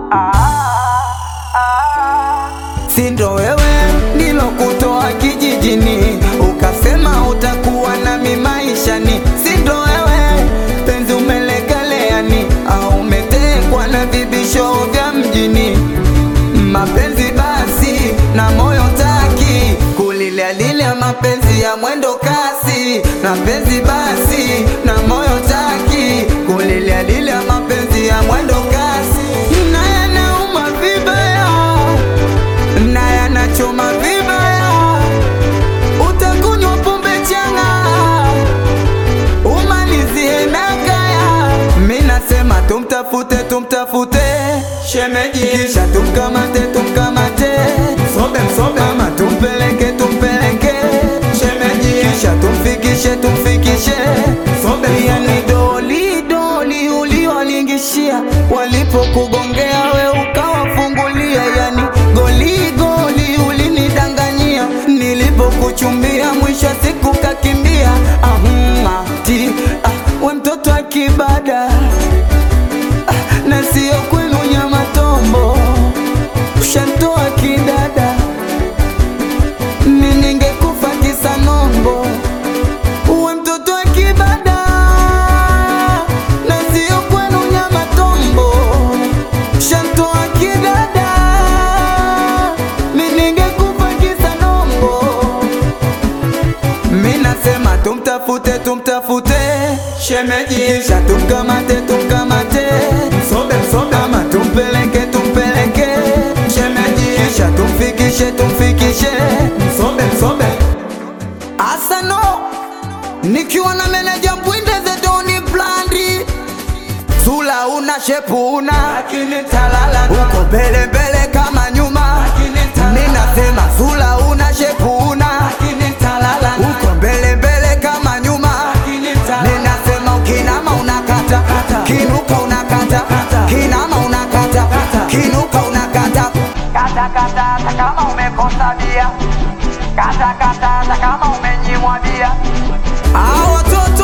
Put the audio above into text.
si ndo wewe nilokutoa kijijini ukasema utakuwa nami maishani, si ndo wewe penzi umelegaleani au umetekwa na vibisho vya mjini mapenzi basi na moyo taki kulilia lile mapenzi ya mwendo kasi na penzi basi na moyo taki kulilia lile mapenzi ya mwendo kasi na yanauma vibaya na yanachoma vibaya utakunywa pombe changa umalizie na kaya mi nasema tumtafute tumtafute shemeji kisha tumkamate tumkamate sobe msobe ama tumpeleke tumpeleke shemeji kisha tumfikishe tumfikishe sobe yani doli doli uliwalingishia walipokugongea we ukawafungulia yani goli goli ulinidanganyia nilipokuchumbia mwisho wa siku kakimbia ahumati ah, we mtoto akibada ah, na sio kwenu nyama tombo ushantoa kidada mi ningekufa kisa nombo uwe mtoto wa kibada na sio kwenu nyama tombo shantoa kidada mi ningekufa kisa nombo mi nasema tumtafute tumtafute shemeji kisha tumkamate tumkamate msobe msobe ama tumpeleke tumpeleke shemeji kisha tumfikishe tumfikishe msobe msobe asano nikiwa na meneja mbwinde zedoni blandi sula una shepu una lakini talala uko mbele mbele kama nyuma ninasema sula una shepu una lakini talala uko mbele mbele kama nyuma ninasema ukinama unakata kinuka unakata kinama unakata kinuka unakata Kata kata hata kama umekosa bia, kata kata hata kama umenyimwa bia. Hao watoto